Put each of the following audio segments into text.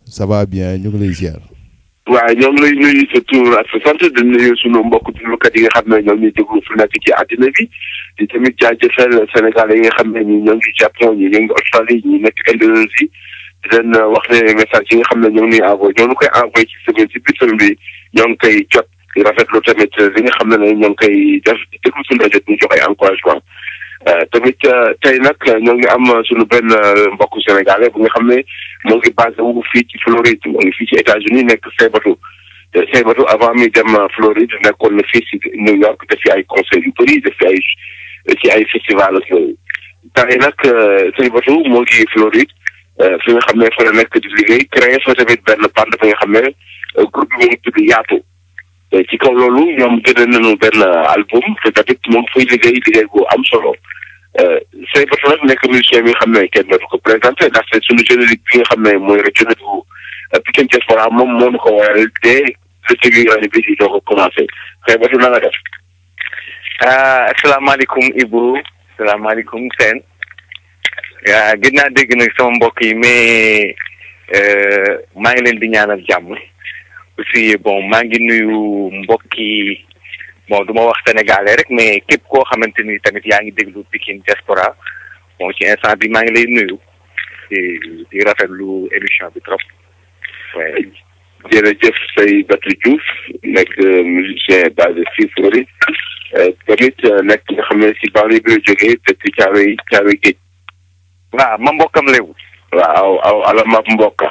ça va bien ñu ngi lay ziar. waaw ñoo ngi lay nuyu sa tur ak sa sant di nuyu sunu mbokk déglukat yi nga xam ne ñoom ñuy déglu fu nekk ci àddina bi di tamit jaajëfal Sénégal yi nga xam ne ñi ñoo ngi Japon ñi ñoo ngi Australie ñi nekk Indonésie di leen wax ne message yi nga xam ne ñoo ngi ñuy envoyé ñoo ngi koy envoyé ci semaine ci biir semaine bi ñoo ngi koy jot di rafetlu tamit li nga xam ne ne ñoo ngi koy def di déglu suñu rajo di jox ay encouragement tamit tey nag ñoo ngi am suñu benn mbokku sénégalais bu nga xam ne moo ngi basé wu fii ci Floride moo ngi fii ci États-Unis nekk Seybatu te Seybatu avant mi dem Floride nekkoon na fii ci New York def fi ay concert yu bëri def fi ay ci ay festival ak yooyu tey nag Seybatu moo ngi Floride fi nga xam ne fa la nekk di liggéey créé fa tamit benn bande bi nga xam ne groupe bi mu ngi tudd Yaatu ci kaw loolu ñoom génne nañu benn album te tamit moo ngi fay liggéey liggéey bu am solo Seybatu nag nekk musicien bi nga xam ne kenn dootu ko présenté ndaxte suñu générique bi nga xam ne mooy générique bu Pikine Diaspora moom moo ñu ko waral dès le début année bi di doo ko commencé Seybatu na nga def. asalaamaaleykum Ibou asalaamaaleykum Sène waa gën naa dégg nag sama mbokk yi mais maa ngi leen di ñaanal jàmm aussi bon maa ngi nuyu mbokki bon du ma wax sénégalais rek mais képp koo xamante ni tamit yaa ngi déglu Pikine Diaspora bon ci instant bi maa ngi lay nuyu di di rafetlu émission bi trop ouais. jërëjëf Seybatu Diouf nekk musicien basé fii Floride tamit nekk nga xam ne si banlieue bi la jógee dëkk Caaroy Caaroy Géej. waaw ma mbokkam léwu. waaw aw ala ma mbokka.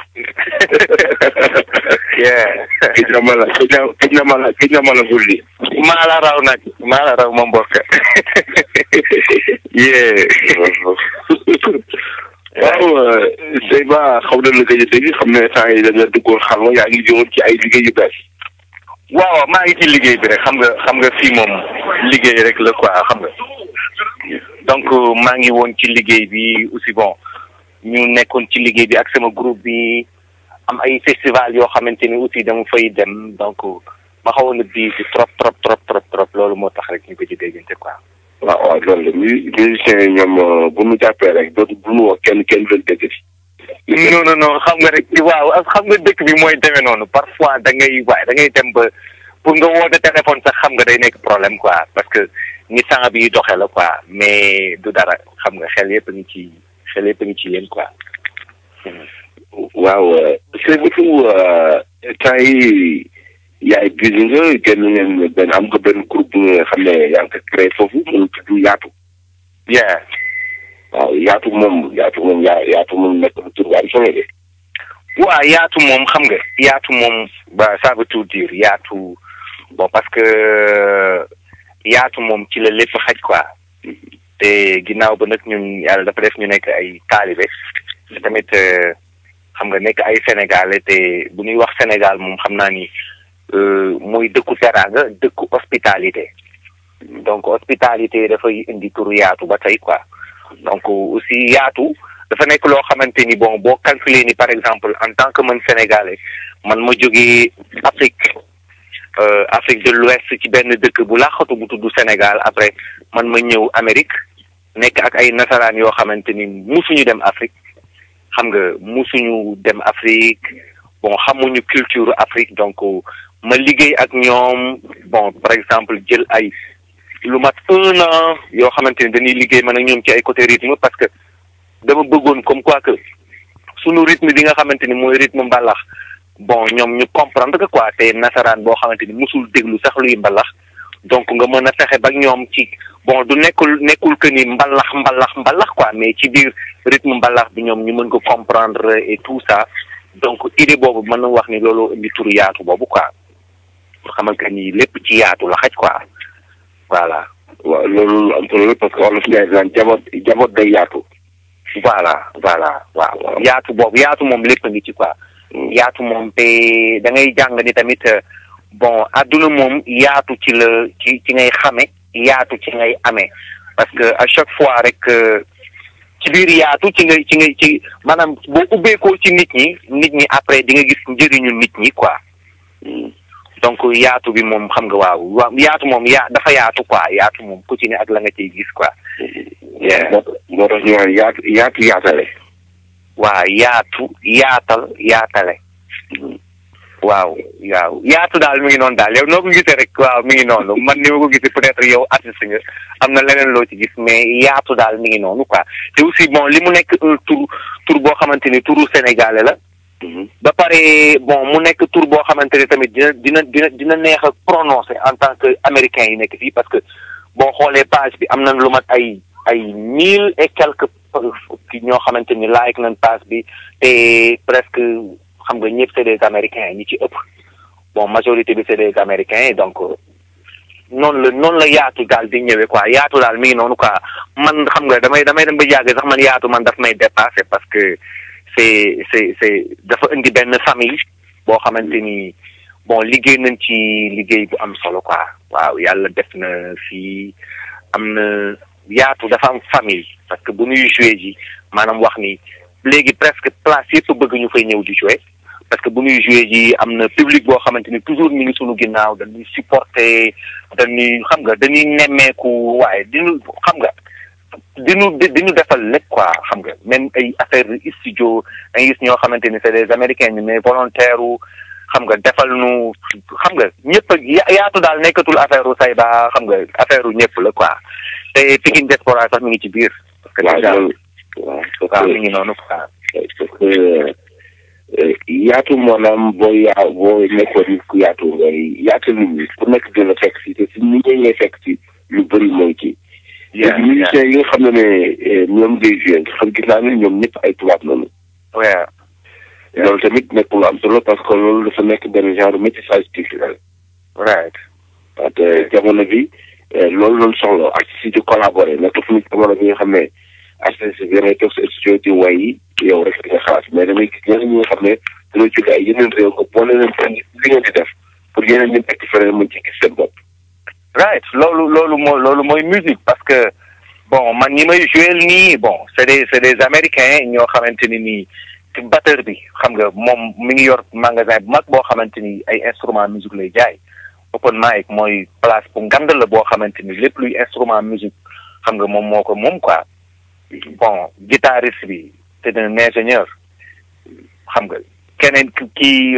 gëj na ma la gëj na gëj na ma la gëj na ma la wulli. maa la raw nag maa la raw ma mbokka. waaw Seyba xaw na la gëj a dégg xam ne temps yi da nga duggoon xam nga yaa ngi jëmoon ci ay liggéey yu bees. waaw maa ngi ci liggéey bi rek xam nga xam nga fii moom liggéey rek la quoi xam nga donc maa ngi woon ci liggéey bi aussi bon ñu nekkoon ci liggéey bi ak sama groupe bi am ay festival yoo xamante ni aussi dama fay dem donc ma xawoon a bii bi trop trop trop trop trop loolu moo tax rek ñu ko ci déggante quoi. waaw waaw loolu la musiciens yi ñoom bu ñu jàppee rek dootu bu ñu woo kenn kenn du leen dégg non non non xam nga rek waaw xam nga dëkk bi mooy demee noonu parfois da ngay waaye da ngay dem ba pour nga woote téléphone sax xam nga day nekk problème quoi parce que ni sang bi doxee la quoi mais du dara xam nga xel yëpp a ngi ci xel yëpp a ngi ci yéen quoi. waaw Seybatu temps yi yaay busy nga génn ngeen benn am nga benn groupe bu nga xam ne yaa ngi ko créé foofu mu tudd Yaatu. yeah. waaw yaatu moom yaatu moom yaa yaatu moom nekk na tur bu am solo de. waaw yaatu moom xam nga yaatu moom ba ça veut tout dire yaatu bon parce que yaatu moom ci la lépp xaj quoi te ginnaaw ba nag ñun yàlla dafa def ñu nekk ay taalibe te tamit xam nga nekk ay sénégalais te bu ñuy wax Sénégal moom xam naa ni mooy dëkku teraanga dëkku hospitalité donc hospitalité dafay indi turu yaatu ba tey quoi. donc aussi yaatu dafa nekk loo xamante ni bon boo calculer ni par exemple en tant que man sénégalais man ma jógee Afrique Afrique de l'Ouest ci benn dëkk bu laaxatu bu tudd Sénégal après man ma ñëw Amérique nekk ak ay nasaraan yoo xamante ni musuñu dem Afrique xam nga musuñu dem Afrique bon xamuñu culture Afrique donc ma liggéey ak ñoom bon par exemple jël ay lu mat un an yoo xamante ni dañuy liggéey man ak ñoom ci ay côté rythme parce que dama bëggoon comme quoi que sunu rythme bi nga xamante ni mooy rythme mbalax bon ñoom ñu comprendre que quoi te nasaraan boo xamante ni musul déglu sax luy mbalax donc nga mën a fexe ba ñoom ci bon du nekkul nekkul que ni mbalax mbalax mbalax quoi mais ci biir rythme mbalax bi ñoom ñu mën ko comprendre et tout ça donc idée boobu mën na wax ni loolu indi turu yaatu boobu quoi pour xamal que ni lépp ci yaatu la xaj quoi. voilà. waaw loolu am solo parce que wolof Ndiaye daan jaboot jaboot day yaatu. voilà voilà waaw. yaatu boobu yaatu moom lépp a ngi ci quoi. yaatu moom te da ngay jàng ni tamit bon adduna moom yaatu ci la ci ci ngay xame yaatu ci ngay amee parce que à chaque fois rek ci biir yaatu ci ngay ci ngay ci maanaam boo ubbeekoo ci nit ñi nit ñi après di nga gis njëriñu nit ñi quoi. donc yaatu bi moom xam nga waaw waaw yaatu moom yaa dafa yaatu quoi yaatu moom ku ci ne ak la nga ciy gis quoi. moo tax ñu naan yaatu yaatu yaatale. waa yaatu yaatal yaatale waaw waaw yaatu daal mi ngi noonu daal yow noo ko gisee rek waaw mi ngi noonu man ni ma ko gisee peut-être yow artiste nga am na leneen loo ci gis mais yaatu daal mi ngi noonu quoi te aussi bon li mu nekk un tour tour boo xamante ni turu sénégalais la. ba pare bon mu nekk tour boo xamante ne tamit dina dina dina dina neex a prononcer en tant que américain yi nekk fii parce que boo xoolee page bi am nañ lu mat ay ay mille et quelques ki ñoo xamante ni like nañ page bi te presque. xam nga ñëpp c'est des américains ñi ci ëpp bon majorité bi c'est des américains donc noonu la noonu la yaatu daal di ñëwee quoi yaatu daal mi ngi noonu quoi man xam nga damay damay dem ba yàgg sax man yaatu man daf may dépasser parce que c'est c'est c'est dafa indi benn famille boo xamante ni bon liggéey nañ ci liggéey bu am solo quoi waaw yàlla def na fii am na yaatu dafa am famille parce que bu ñuy jouer ji maanaam wax ni léegi presque place yëpp bëgg ñu fay ñëw di jouer parce que bu ñuy joué ji am na public boo xamante ni toujours mi ngi sunu ginnaaw dañuy supporter dañuy xam nga dañuy nemmeeku waaye diñu xam nga diñu diñu defal lépp quoi xam nga même ay affaire studio da gis ñoo xamante ni c'est des américains ñu mais volontaire xam nga defal nu xam nga ñëpp yaatu daal nekkatul affaire u Sayba xam nga affaire u ñëpp la quoi te Pikine Diaspora sax mi ngi ci biir parce que déjà waaw mi ngi noonu quoi parce que yaatu maanaam boo yaa boo nekkoon nit ku yaatu ngay yaatu nit ñi ku nekk dina fekk si te si nit ñi ngay fekk si lu bëri mooy ci. léegi musiciens yi nga xam ne ne ñoom ngay joué nga xam gis naa ne ñoom ñëpp ay tubaab lañu. waaw. loolu tamit nekk lu am solo parce que loolu dafa nekk benn genre métissage culturel. right. parce que jamono bi loolu loolu soxla ak si di collaborer nekk fu ñu jamono bi nga xam ne. artiste bi dangay toog sa studio di way yow rek di nga xalaat mais damay gis ñeneen ñi nga xam ne dañoo jóge ay yeneen réew nga boole leen pour li ngeen di def pour yeneen ñi nekk feneen mën ci gis seen bopp. right loolu loolu mooy loolu mooy musique parce que bon man ñi may joué nii bon c'est des c'est des américains ñoo xamante ni nii batteur bi xam nga moom mi ngi yor magasin bu mag boo xamante ni ay instrument musique lay jaay open mic mooy place bu ngand la boo xamante ni lépp luy instrument musique xam nga moom moo ko moom quoi. bon guitariste bi c'est un ingénieur xam nga keneen kii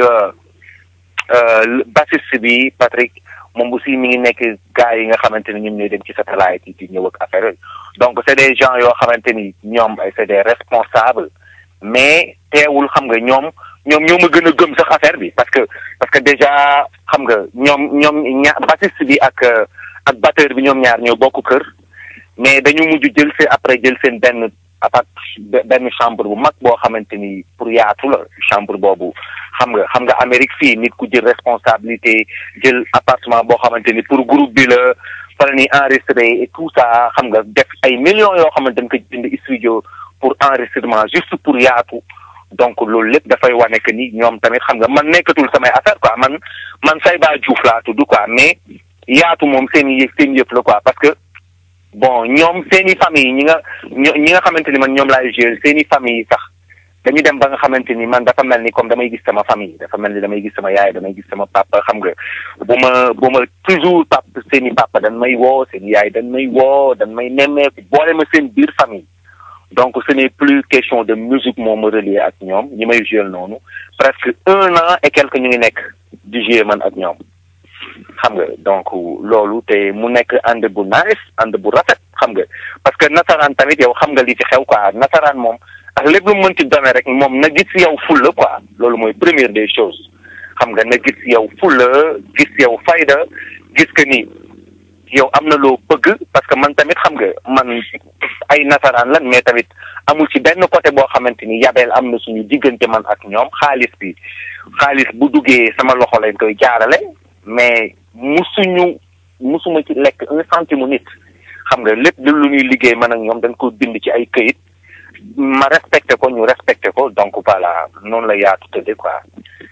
bassiste bi Patrick moom aussi mi ngi nekk gars yi nga xamante ni ñoom ñooy dem ci satellite yi di ñëw ak affaire donc c'est des gens yoo xamante ni ñoom ay c'est des responsables mais teewul xam nga ñoom ñoom ñoo ma gën a gëm sax affaire bi parce que parce que déjà xam nga ñoom ñoom ña bassiste bi ak ak batteur bi ñoom ñaar ñoo bokk kër mais dañu mujj jël seen après jël seen benn apart benn chambre bu mag boo xamante ni pour yaatu la chambre boobu xam nga xam nga Amérique fii nit ku jël responsabilité jël appartement boo xamante ni pour groupe bi la fa la ñuy enregistré et tout ça xam nga def ay millions yoo xamante dañ ko jënd studio pour enregistrement juste pour yaatu donc loolu lépp dafay wane que ni ñoom tamit xam nga man nekkatul samay affaire quoi man man Sayba Diouf laa tudd quoi mais yaatu moom seen i seen yëpp la quoi parce que bon ñoom seeni famille ñi nga ñi nga xamante ni man ñoom laay gérer seeni famille sax dañu dem ba nga xamante ni man dafa mel ni comme damay gis sama famille dafa mel ni damay gis sama yaay damay gis sama papa xam nga bu ma bu ma toujours pap seeni papa dañ may woo seeni yaay dañ may woo dañ may nemmeeku boole ma seen biir famille donc ce n'est plus question de musique moo ma relier ak ñoom ñi may jouer noonu presque un an et quelque ñu ngi nekk di jouer man ak ñoom xam nga donc loolu te mu nekk ànd bu nice ànd bu rafet xam nga parce que nasaraan tamit yow xam nga li ci xew quoi nasaraan moom ak lépp lu mën ci doone rek moom na gis yow fulla quoi loolu mooy première des choses xam nga na gis yow fulla gis yow fayda gis que ni yow am na loo bëgg parce que man tamit xam nga man ay nasaraan lan mais tamit amul ci benn côté boo xamante ni yabeel am na suñu diggante man ak ñoom xaalis bi xaalis bu duggee sama loxo lañ koy jaarale mais musuñu musuma ci lekk un centime nit xam nga lépp lu ñuy liggéey man ak ñoom dañ ko bind ci ay këyit ma respecté ko ñu respecté ko donc voilà noonu la yaatu tëdde quoi.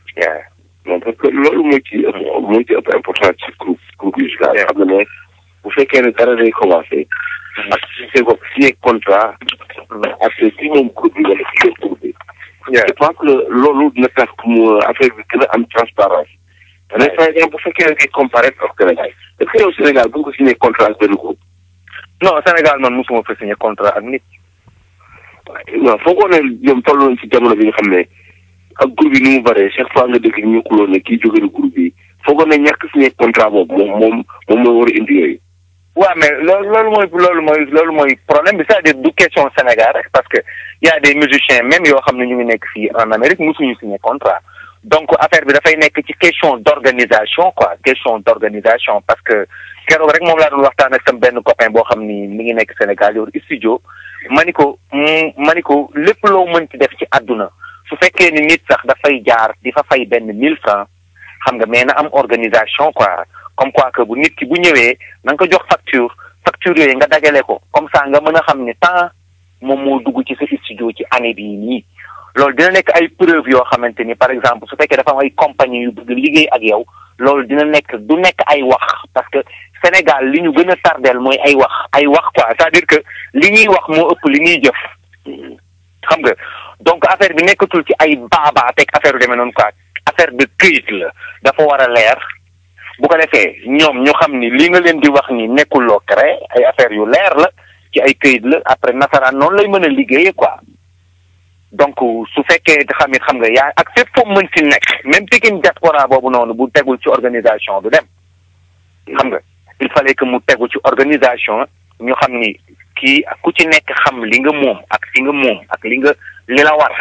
non parce que loolu moo ci ëpp moo ci ëpp important ci groupe groupe musical xam nga ne bu fekkee ne dara day commencé. ak si bopp signé contrat. ak si moom groupe bi wala si groupe bi. je pense que loolu dina tax mu affaire bi gën a am transparence mais par exemple bu fekkee ne ngay comparé ak Sénégal est-ce que yow Sénégal bu nga ko signé contrat ak benn groupe. non Sénégal man mosuma fa signé contrat ak nit. waaw foogoo ne ñoom toll nañ ci jamono bi nga xam ne ak groupe yi ni mu bëree chaque fois nga dégg ñu xuloo ne kii jóge na groupe yi foogoon na ñàkk signé contrat boobu moom moom moom mooy war a indi yooyu. waaw mais loolu loolu mooy loolu mooy loolu mooy problème bi c'est-à-dire du question Sénégal rek parce que y a des musiciens même yoo xam ne ñu ngi nekk fii en Amérique mosuñu signé contrat donc affaire bi dafay nekk ci question d'organisation quoi question d'organisation parce que keroog rek moom laa doon waxtaan ak sam benn copain boo xam ni mi ngi nekk Sénégal yor studio ma ni ko ma ni ko lépp loo mën ci def ci àdduna su fekkee ni nit sax dafay jaar di fa fay benn mille francs xam nga mais na am organisation quoi comme quoi que bu nit ki bu ñëwee na nga ko jox facture facture yooyu nga dajale ko comme ça nga mën a xam ne temps moom moo dugg ci sa studio ci année bii nii loolu dina nekk ay preuve yoo xamante ni par exemple su fekkee dafa am ay compagnie yu bëgg liggéey ak yow loolu dina nekk du nekk ay wax parce que Sénégal li ñu gën a tardeel mooy ay wax ay wax quoi c'est-à-dire que li ñuy wax moo ëpp li ñuy jëf xam nga donc affaire bi nekkatul ci ay baabaa teg affaire yu demee noonu quoi affaire de këyit la dafa war a leer bu ko defee ñoom ñu xam ni li nga leen di wax ni nekkul loo créé ay affaire yu leer la ci ay këyit la après nasaraan noonu lay mën a liggéeyee quoi donc su fekkee xam it xam nga yaa ak fépp foo mën si nekk même Pikine diaspora boobu noonu bu tegul ci organisation du dem xam nga il fallait que mu tegu ci organisation ñu xam ni kii ku ci nekk xam li nga moom ak fi nga moom ak li nga li la war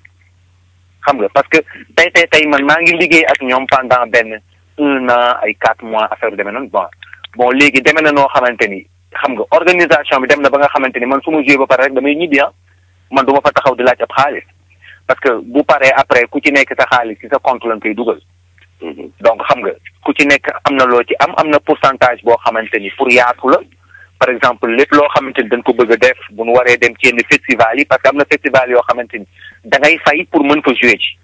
xam nga parce que tey tey tey man maa ngi liggéey ak ñoom pendant benn un an ay quatre mois affaire bi demee noonu bon bon léegi demee na noo xamante ni xam nga organisation bi dem na ba nga xamante ni man su ma joué ba pare rek damay ñibbi ah man du ma fa taxaw di laaj ab xaalis parce que bu paree après ku ci nekk sa xaalis ci sa compte lañ koy dugal. donc xam nga ku ci nekk am na loo ci am am na pourcentage boo xamante ni pour yaatu la par exemple lépp loo xamante ni dañ ko bëgg a def bu nu waree dem ci yenn festival yi parce que am na festival yoo xamante ni da ngay fay pour mën fa jouer ci.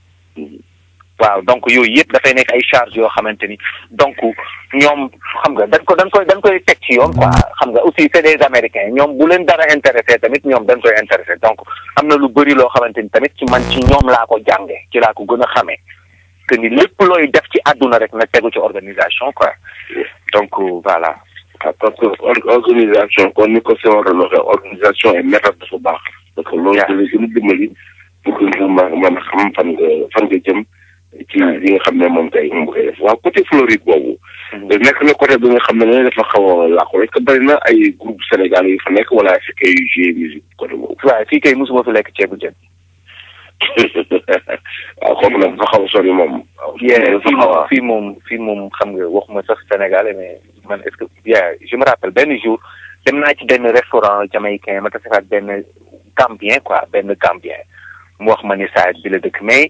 waaw donc yooyu yëpp dafay nekk ay charges yoo xamante ni donc ñoom xam nga dañ ko dañ koy dañ koy teg ci yoon quoi xam nga aussi c'est des américains ñoom bu leen dara intéressé tamit ñoom dañ koy intéressé donc am na lu bëri loo xamante ni tamit ci man ci ñoom laa ko jànge ci laa ko gën a xamee que ni lépp looy def ci àdduna rek na tegu ci organisation quoi donc voilà. parce que organisation kon ni ko Senghor doon waxee organisation et méthode dafa baax. parce que loolu dina gën a dimbali pour que nga mën a xam fan nga fan nga jëm. ci li nga xam ne moom tey moom koy def waaw côté Floride boobu. nekk na côté bi nga xam ne dafa xaw a làqu rek bari na ay groupe Sénégal yu fa nekk wala fi kay jouer musique côté boobu. waaw fii kay mosuma fi lekk ceebu jën. waaw comme nag dafa xaw a sori moom. fii moom fii moom fii moom xam nga waxuma sax sénégalais mais man est-ce que yeah je me rappelle benn jour dem naa ci benn restaurant jamaïcain ma tase fa ak benn gambien quoi benn gambien mu wax ma ni saa bi la dëkk mais.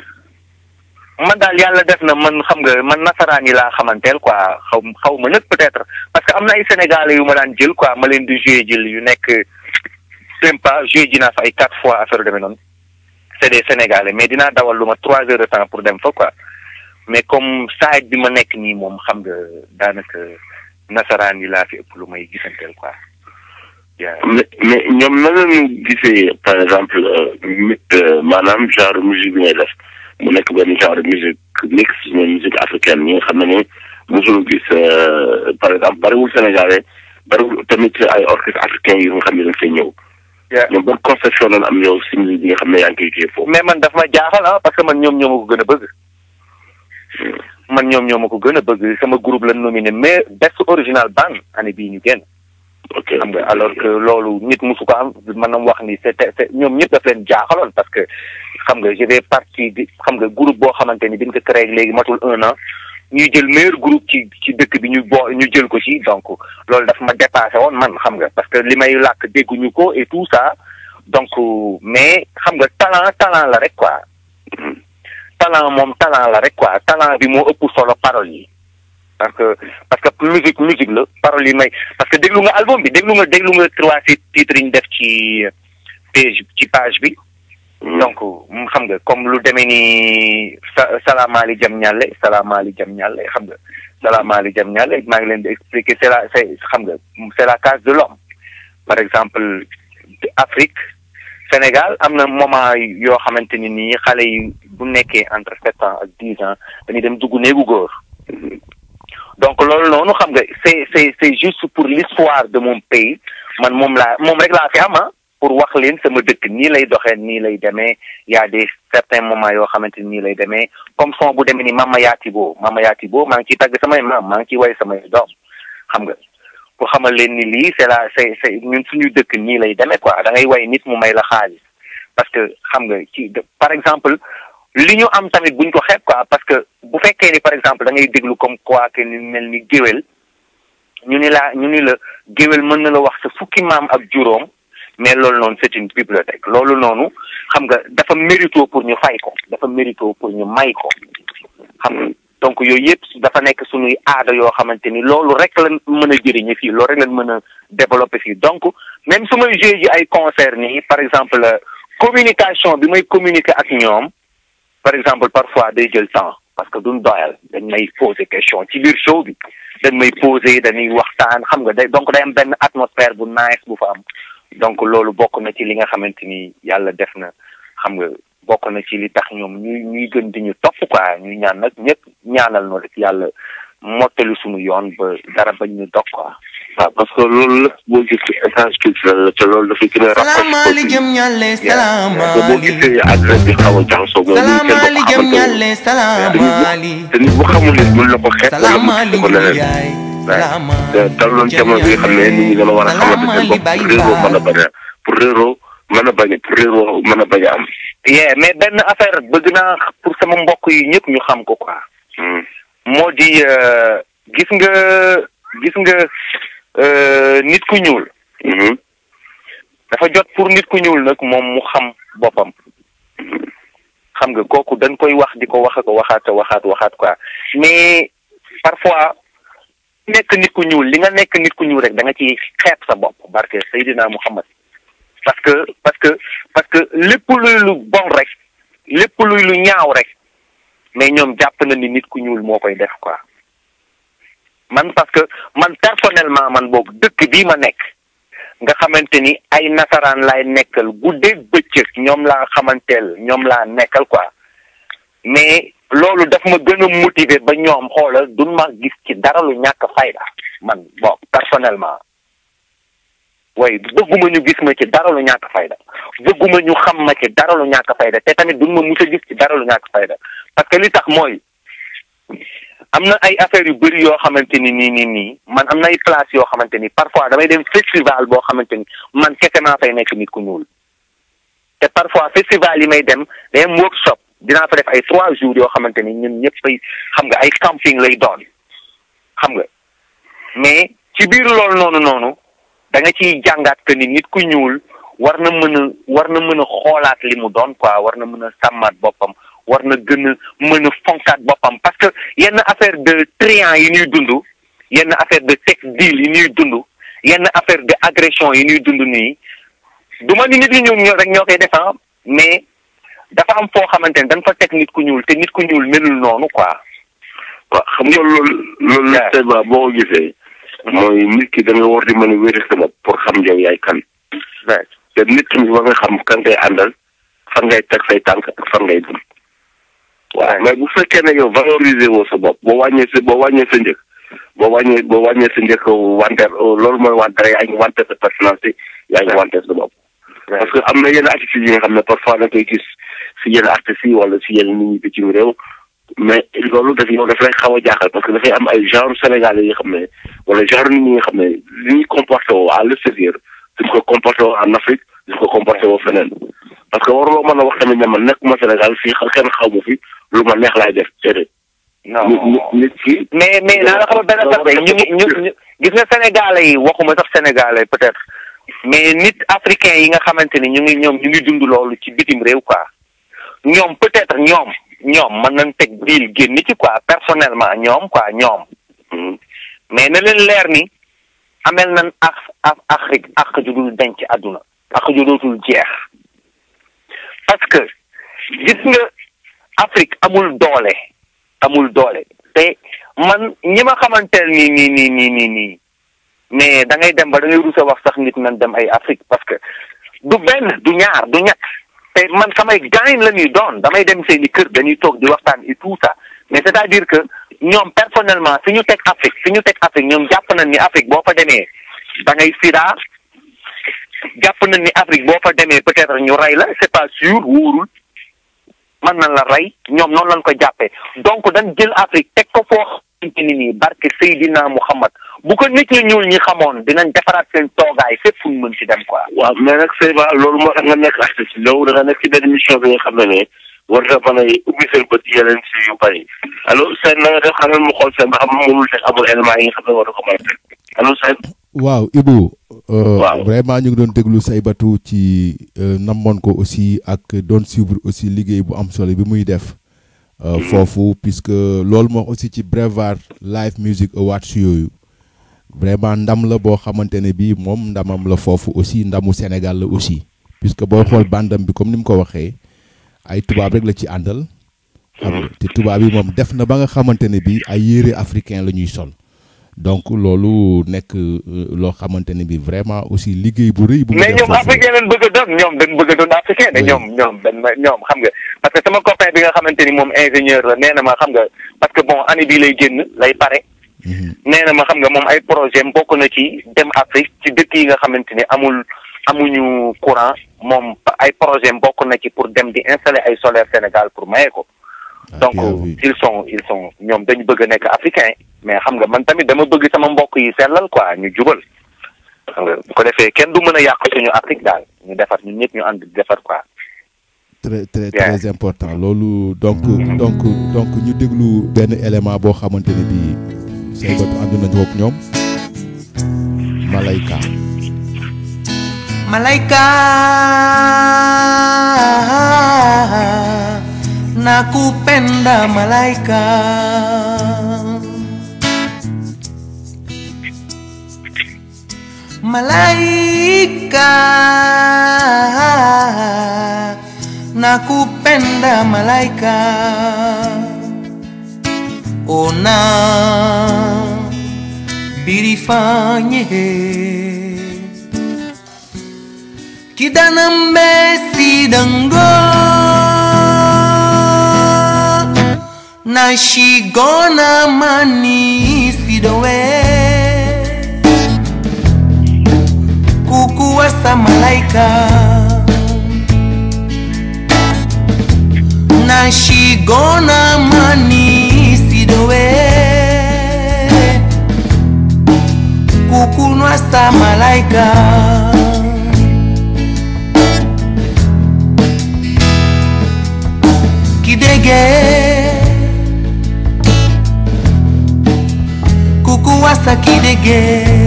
man daal yàlla def na man xam nga man nasaraan yi laa xamanteel quoi xaw xaw ma nag peut-être parce que am na ay sénégalais yu ma daan jël quoi ma leen di jouer jël yu nekk sympa jouer ji naa fa ay quatre fois affaire demee noonu c'est des sénégalais mais dinaa dawal lu ma trois heures de temps pour dem fa quoi mais comme saa bi ma nekk nii moom xam nga daanaka nasaraan yi laa fi ëpp lu may gisanteel quoi. mais mais ñoom na lañu gisee par exemple maanaam genre musique bi ngay def. mu nekk benn genre musique mix mooy musique africaine ñi nga xam ne ni mosul gis par exemple bariwul sénégalais bariwul tamit ay orchestre africain yi nga xam ne dañ fay ñëw. ñoom ban conception lañ am yow si musique bi nga xam ne yaa ngi koy jouer foofu. mais man daf ma jaaxal ah parce que man ñoom ñoo ma ko gën a bëgg. man ñoom ñoo ma ko gën a bëgg sama groupe la nominé mais best original band année bii ñu génn. ok xam nga alors que loolu nit musu ko am maanaam wax ni c'est c'est ñoom ñëpp daf leen jaaxaloon parce que xam nga je vais partie di xam nga groupe boo xamante ni biñ ko créé léegi matul un an ñuy jël meilleur groupe ci ci dëkk bi ñu boo ñu jël ko ci donc loolu daf ma dépassé woon man xam nga parce que li may làkk dégguñu ko et tout ça donc mais xam nga talent talent la rek quoi talent moom talent la rek quoi talent bi moo ëpp solo parole yi parce que parce que musique musique la parole yi may parce que déglu nga album bi déglu nga déglu nga trois titres yi ñu def ci page ci page bi. donc xam nga comme lu demee ni sa salaamaali jam ñaale salaamaali jam ñaale xam nga salaamaali jam ñaale maa ngi leen di expliquer c'est la c'est xam nga c'est la case de l'homme par exemple Afrique Sénégal am na moment yoo xamante ni nii xale yi bu nekkee entre sept ans ak dix ans dañuy dem dugg néegu góor. donc loolu noonu xam nga c'est c'est c'est juste pour l'histoire de mon pays man moom laa moom rek laa fi am ah pour wax leen sama dëkk nii lay doxee nii lay demee y a des certains moments yoo xamante ni nii lay demee comme son bu demee ni Mama Yaatibo Mama Yaatibo maa ngi ciy tagg samay maam maa ngi ciy way samay doom xam nga pour xamal leen ni lii c'est la c'est c'est ñun suñu dëkk nii lay demee quoi da ngay way nit mu may la xaalis parce que xam nga ci par exemple li ñu am tamit buñ ko xeeb quoi parce que bu fekkee ni par exemple da ngay déglu comme quoi que ni mel ni géwél ñu ni la ñu ni la géwél mën na la wax sa fukki maam ak juróom mais loolu noonu c'est une bibliothèque loolu noonu xam nga dafa mérito pour ñu fay ko dafa mérito pour ñu may ko xam nga donc yooyu yëpp dafa nekk suñuy aada yoo xamante ni loolu rek la mën a jëriñe fii loolu rek lañ mën a développer fii donc même su may joué ji ay concert nii par exemple communication bi may communiquer ak ñoom par exemple parfois day jël temps parce que duñ doyal dañ may poser question ci biir show bi dañ may poser dañuy waxtaan xam nga day donc day am benn atmosphère bu nice bu fa am donc loolu bokk na ci li nga xamante ni yàlla def na xam nga bokk na ci li tax ñoom ñuy ñuy gën di ñu topp quoi ñuy ñaan nag ñëpp ñaanal no rek yàlla mottali suñu yoon ba dara bañ ñu dog quoi. waaw parce que loolu lépp boo gis échange culturel la te loolu dafay gën a salaamaaleykum ñalle te boo gisee salaamaaleykum àddina bi xaw a jaxasoo mooy ñun kenn du ko salaamaaleykum xamante ñalle ne salaamaali te nit bu xamul nit mën na ko xeet wala mu gis ko salaamaaleykum leneen yaay te talloon jamono bi nga xam ne nit ñi dana war a xamante seen bopp pour réeroo mën a bañ a pour réeroo mën a bañ a pour réeroo mën a bañ a am. yeah mais benn affaire bëgg naa pour sama mbokk yi ñëpp ñu xam ko quoi. Hmm. moo di euh, gis nga gis nga euh, nit ku ñuul Mhm. dafa jot pour nit ku ñuul nag moom mu xam boppam xam nga kooku dañ koy wax di ko wax ko waxaat waxaat waxaat quoi mais parfois nekk nit ku ñuul li nga nekk nit ku ñuul rek da nga ci xeeb sa bopp barke Seydina Muhammad parce que parce que parce que lépp luy lu bon rek lépp luy lu ñaaw rek mais ñoom jàpp na ni nit ku ñuul moo koy def quoi man parce que man personnellement man boog dëkk bii ma nekk nga xamante ni ay nasaraan laay nekkal guddeeg bëccëg ñoom laa xamanteel ñoom laa nekkal quoi mais loolu daf ma gën a motiver ba ñoom xoolal duñ ma gis ci dara lu ñàkk fayda man bon personnellement way bëgguma ñu gis ma ci dara lu ñàkk fayda bëgguma ñu xam ma ci dara lu ñàkk fayda te tamit duñ ma mus a gis ci dara lu ñàkk fayda parce que li tax mooy am na ay affaires yu bëri yoo xamante ni nii nii nii man am na ay place yoo xamante ni parfois damay dem festival boo xamante ni man kese maa fay nekk nit ku ñuul te parfois festival yi may dem day am workshop dinaa fa def ay trois jours yoo xamante ni ñun ñëpp fay xam nga ay camping lay doon xam nga mais ci biir loolu noonu noonu da nga ciy jàngaat que ni nit ku ñuul war na mën a war na mën a xoolaat li mu doon quoi war na mën a sàmmaat boppam war na gën a mën a fonkaat boppam parce que yenn affaire de triant yi ñuy dund yenn affaire de sex deal yi ñuy dund yenn affaire de agression yi ñuy dund nii du ma ni nit ñu ñuul ñoo rek ñoo koy def ah mais dafa am foo xamante ne dañ fa teg nit ku ñuul te nit ku ñuul melul noonu quoi. waaw xam nga loolu loolu Yeah. tellement boo ko gisee mooy nit ki da nga war di mën a wéri sa bopp pour xam yow yaay kan right te nit ki war nga xam kan ngay àndal fan ngay teg say tànk ak fan ngay dem waaw mais bu fekkee ne yow valoriser woo sa bopp boo wàññee sa boo wàññee sa njëkk boo wàññee boo wàññee sa njëkk wanteer loolu mooy wanteer yaa ngi wanteer sa personnalité yaa ngi wanteer sa bopp parce que am na yenn attitudes yi nga xam ne parfois da koy gis si yenn artistes yi wala si yenn nit ñi bitim réew mais loolu daf yow daf lay xaw a jaaxal parce que dafay am ay genre sénégalais yi xam ne wala genre nit ñi nga xam ne li ñuy comporté woo à l'extérieur duñ ko comporté woo en Afrique duñ ko comporté woo feneen parce que waruloo mën a wax tamit ne man nekkuma Sénégal fii kenn xaw ma fi lu ma neex laay def déedéet. non nit nit nit ki. mais mais naa la xamal benn affaire de ñu ngi ñu ñu gis nga sénégalais yi waxuma sax sénégalais peut-être mais nit africain yi nga xamante ni ñu ngi ñoom ñu ngi dund loolu ci bitim réew quoi ñoom peut-être ñoom ñoom mën nañ teg biil génn ci quoi personnellement ñoom quoi ñoom Hmm. mais na leen leer ni amel nañ ak ak Afrique ak ju dul denc àdduna ak ju dootul jeex parce que gis nga Afrique amul doole amul doole te man ñi ma xamanteel nii nii nii nii nii nii mais da ngay dem ba da ngay rus a wax sax nit nan dem ay Afrique parce que du benn du ñaar du ñett te man samay gaañ la ñuy doon damay dem seeni kër dañuy toog di waxtaan et tout ça mais c'est-à-dire que ñoom personnellement fi ñu teg Afrique fi ñu teg Afrique ñoom jàpp nañ ni Afrique boo fa demee da ngay sida jàpp nañ ni Afrique boo fa demee peut-être ñu rey la c'est pas sûr wóorul mën na la rey ñoom noonu lañ ko jàppee donc dañ jël Afrique teg ko foo xamante ni nii barke Seydina Muhammad bu ko nit ñu ñuul ñi xamoon dinañ defaraat seen toogaay fépp fu ñu mën ci dem quoi. waaw mais nag Seyba loolu moo tax nga nekk artiste yow da nga nekk ci benn mission bi nga xam ne ne war nga mën a ubbi seen bët yeneen si yu bëri allo seen na nga def xanaa mu xool seen ba xam mënul teg amul élément yi nga xam ne war na ko mën a teg allo seen. waaw Ibou. euh, Waaw. vraiment ñu ngi doon déglu Saybatu ci euh, namoon ko aussi ak doon suivre aussi liggéey bu am solo bi muy def. euh, foofu puisque loolu moo aussi ci Brevard Live Music Awards yooyu. vraiment ndam la boo xamante ne bii moom ndamam la foofu aussi ndamu Sénégal la aussi. puisque boo xool bandam bi comme ni mu ko waxee ay tubaab rek la ci àndal. xam nga te tubaab yi moom def na ba nga xamante ne bii ay yére africain la ñuy sol. donc loolu nekk euh, loo xamante ne bi vraiment aussi liggéey bu rëy bu mu mais def ñoom foofu. africain lañ bëgg a doon ñoom dañ bëgg a doon africain de Oui. ñoom ñoom dañ ma ñoom xam nga parce que sama copain bi nga xamante ni moom ingénieur la nee na ma xam nga parce que bon année bii lay génn lay pare Mhm. nee na ma xam nga moom ay projet am bokk na ci dem Afrique ci dëkk yi nga xamante ni amul amuñu courant moom ay projet am bokk na ci pour dem di installer ay solaire Sénégal pour maye ko Ah, donc bien vu. ils sont ils sont ñoom dañu bëgg a nekk africain mais xam nga man tamit dama bëgg sama mbokk yi sellal quoi ñu jubal xam nga bu ko defee kenn du mën a yàq suñu Afrique daal ñu defar ñun ñëpp ñu ànd di defar quoi. très très Yeah. très important loolu donc donc donc ñu déglu benn élément boo xamante ne bii Saybatu ànd nañu ak ñoom Malayka Malaika nakupenda malaika Malaika nakupenda malaika Ona birifanye Kidanambe sidango Nashigona mani sidowe Kukuwasa malaika Nashigona mani sidowe Kukunwasa malaika kidege kukuwasa kidege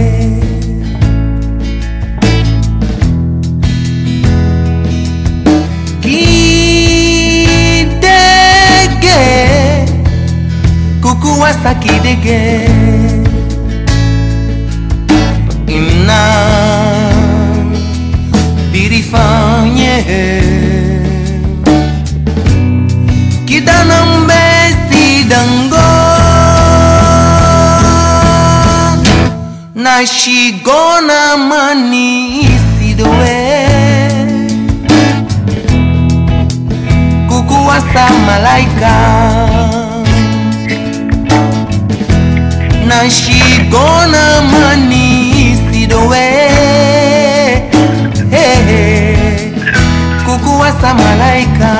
kidege kukuwasa kidege ina birifanye Kidana mbesi dango Na shigona mani sidowe Kukuwasa malaika Na shigona mani sidowe hey, hey. Kukuwasa malaika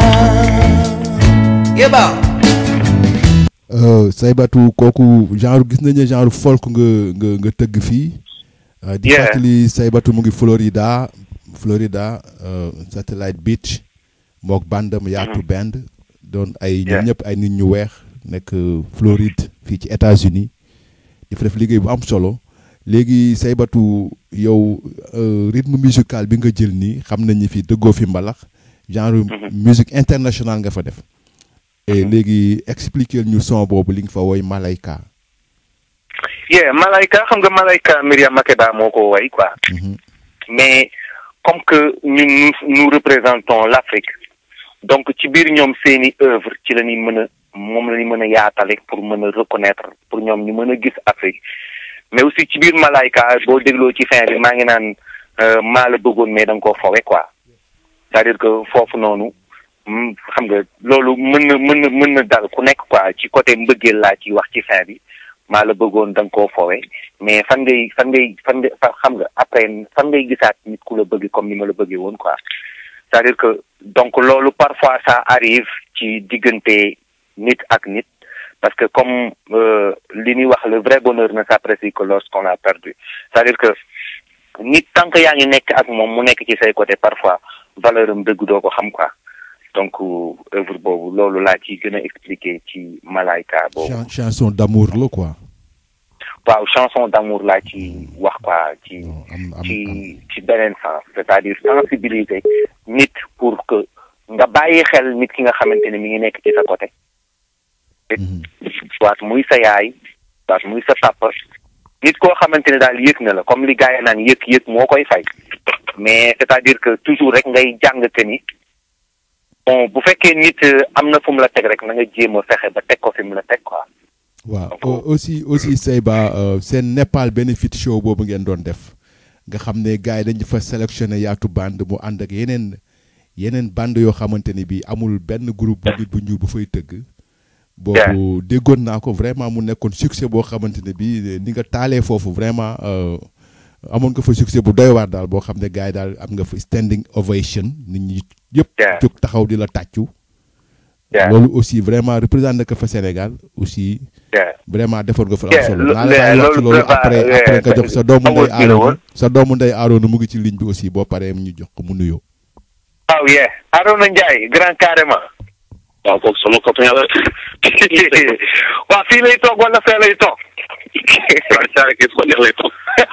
Yeba. Euh, Saybatu kooku genre gis nañu ne genre folk nga nga nga tëgg fii euh, di Yeah. fàttali Saybatu mu ngi Florida Florida euh, Satellite Beach mook bandam yaatu band doon ay ñoom Yeah. ñëpp ay nit ñu weex nekk euh, Floride fii ci États-Unis di fa def liggéey bu am solo léegi Saybatu yow euh, rythme musical bi nga jël nii xam nañ ni fii dëggoo fi mbalax genre musique internationale nga fa def et léegi expliquer ñu son boobu li nga fa woy Malayka yeah Malayka xam nga Malayka Myriam Makeba moo ko way quoi Mhm. mais comme que ñun nous nous représentons l'Afrique donc ci biir ñoom seeni œuvre ci la ñuy mën a moom la ñuy mën a yaatale pour mën a reconnaître pour ñoom ñu mën a gis Afrique mais aussi ci biir Malayka boo dégloo ci fin bi maa ngi naan euh, maa la bëggoon mais da nga koo fowe quoi c'est-à-dire que foofu noonu mm, xam nga loolu mën na mën na mën na dal ku nekk quoi ci côté mbëggeel laa ci wax ci fin bi maa la bëggoon da nga koo fowe mais fan ngay fan ngay fan ngay fa xam nga après fan ngay gisaat nit ku la bëgg comme ni ma la bëggee woon quoi c'est-à-dire que donc loolu parfois ça arrive ci diggante nit ak nit parce que comme euh, li ñuy wax le vrai bonheur ne s'apprécie que lorsqu'on l'a perdu c'est-à-dire que nit tant que yaa ngi nekk ak moom mu nekk ci say côté parfois valeur am dëgg doo ko xam quoi donc œuvre boobu loolu laa ci gën a expliquer ci Malaika boobu Chan- chanson d'amour la quoi waaw chanson d'amour laa ci wax quoi ci am am ci ci beneen sens c'est-à-dire sensibiliser nit pour que nga bàyyi xel nit ki nga xamante ne mi ngi nekk ci sa côté Mhm. soit muy sa yaay soit muy sa papa nit koo xamante ne daal yëg na la comme li gars yi naan yëg yëg moo koy fay mais c'est-à-dire que toujours rek ngay jàng que ni bon bu fekkee nit euh, am na fu mu la teg rek na nga jéem a fexe ba teg ko fi mu la teg quoi waaw Donc, au- aussi aussi Seyba euh, seen Népal benefit show boobu ngeen doon def nga xam ne gars yi dañu fa sélectionné yaatu band mu ànd ak yeneen yeneen band yoo xamante ni bii amul benn groupe bu nit bu ñuul bu fay tëgg. boobu déggoon naa ko vraiment mu nekkoon succès boo xamante ne bii ni nga taalee foofu vraiment euh, amoon nga fa succès bu doy waar daal boo xam ne gars yi daal am nga fa standing ovation nit ñi yëpp. Yeah. jóg taxaw di la tàccu. Yeah. loolu aussi vraiment représenté ko fa Sénégal aussi. Yeah. vraiment defoon nga fa am Yeah, solo lo- naa la bàyyi wax ci loolu loolu vraiment, après yeah, après nga jox sa doomu ndey award bi la Aaroona woon. sa doomu ndey Aaroona mu ngi ci ligne bi aussi boo paree ñu jox ko mu nuyoo. waaw yee Arona Ndiaye grand carrément waaw kooku sama copain la. waaw fii lay toog wala fee lay toog waaw saa rek ko neex lay toog.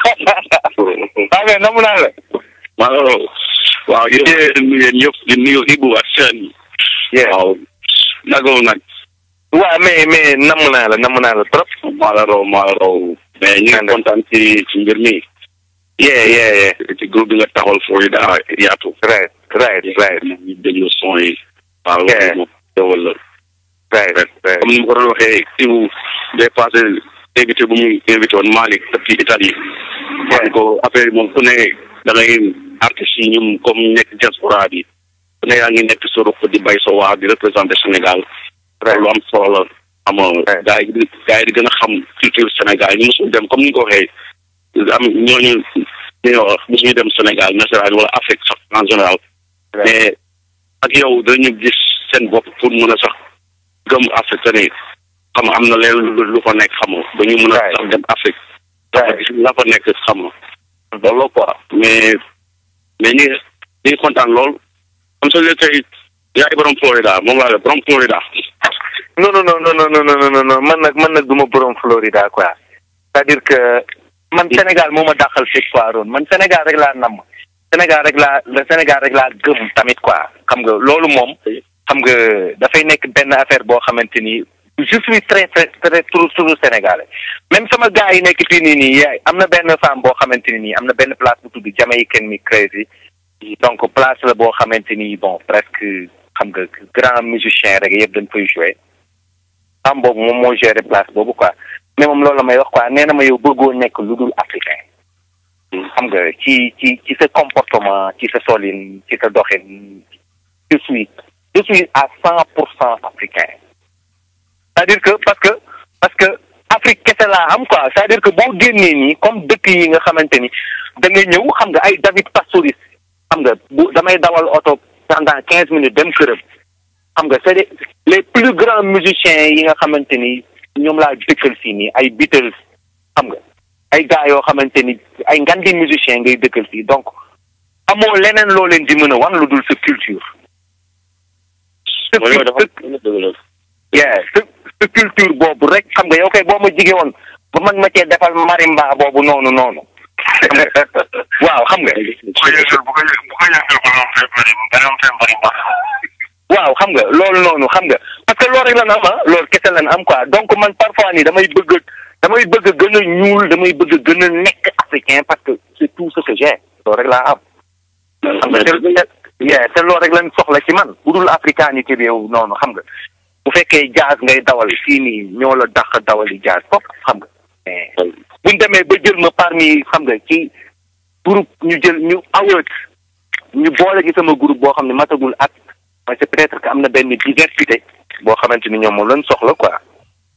waaw mais namu naa la waaw waaw yéen di nuyu yéen ñëpp di nuyu Ibou ak Sène. Yeah. waaw nagoo nag waaw mais mais namu naa la namu naa la trop maa la raw maa la raw. mais ñu ngi Ande. kontaan ci ci mbir mi. yeah yeah yeah ci groupe bi nga taxawal Florida yaatu. right right right ñu déglu son yi. waaw Yeah. loolu moom teewal la. right right comme ni ma ko doon waxee Ibou day passé invité bu mu invité woon Malick depuis Italie. wax ko affaire yi moom ku ne da ngay artistes yi ñun comme nekk diaspora bi ku ne yaa ngi nekk sa ruq di bay sa waar di représenté Sénégal. lu am solo la xam nga Right. gars yi di gars yi di gën a xam culture Sénégal ñu mosul dem comme ni nga ko waxee am ñooñu ñuy wax mosuñu dem Sénégal national wala Afrique sax en général. mais ak yow dañu gis seen bopp pour mën a sax gëm Afrique te ni xam nga am na leen lu lu fa nekk xam nga ba ñu mën a Right. sax dem Afrique. dafa Right. gis la fa nekk xam nga loolu quoi mais mais ñi ñi ngi kontaan lool comme ça léegi tey yaay borom Florida moom laa la borom Florida. non non non non non non non non non man nag man nag du ma borom Florida quoi c'est-à-dire que man Sénégal moo ma dàqal fépp quoi Ron man Sénégal rek laa namm Sénégal rek laa le Sénégal rek laa gëm tamit quoi xam nga loolu moom xam nga dafay nekk benn affaire boo xamante ni je suis très très très trop trop sénégalais même sama gars yi nekk fii nii nii yaay am na benn femme boo xamante ni nii am na benn place bu tudd Jamaican mi crazy donc place la boo xamante ni bon presque xam nga grand musicien rek yëpp dañ koy jouer am boobu moom moo géré place boobu quoi mais moom loolu la may wax quoi nee na ma yow bëggoo nekk lu dul africain xam nga ci ci ci sa comportement ci sa solin ci sa doxin je suis je suis à cent pour cent africain c'est-à-dire que parce que parce que Afrique kese laa am quoi c'est-à-dire que boo génnee nii comme dëkk yi nga xamante ni da nga ñëw xam nga ay David Pastoris xam nga bu damay dawal oto pendant quinze minutes dem këram xam nga c'est des les plus grands musiciens yi nga xamante ni ñoom laa dëkkal fii nii ay Beatles xam nga ay gars yoo xamante ni ay ngandi musiciens ngay dëkkal fii donc amoo leneen loo leen di mën a wan lu dul sa culture. sa mooy mooy dafa sa dëgg la. yeah sa sa culture boobu rek xam nga yow kay boo ma jige woon ba man ma cee defal marimba boobu noonu noonu. xam nga waaw xam nga. bu ko yëngal bu ko yëngal bu ko yëngal ba am fee bëri ba am fee bëri ba. waaw xam nga loolu noonu xam nga parce que loolu rek lan am ah loolu kese lan am quoi donc man parfois nii damay bëgg damay bëgg a gën a ñuul damay bëgg a gën a nekk africain parce que c'est tout ce que j'ai loolu rek laa am. xam nga te te yeah, te loolu rek lañ soxla ci man bu dul africanité bi yow noonu xam nga bu fekkee jazz ngay dawal fii nii ñoo la dàq dawali jazz foofu xam nga mais buñ demee ba jël ma parmi xam nga ci groupe ñu jël ñu award ñu boole ci sama groupe boo xam ne matagul at mooy c'est peut-être que am na benn diversité boo xamante ni ñoom moom lañ soxla quoi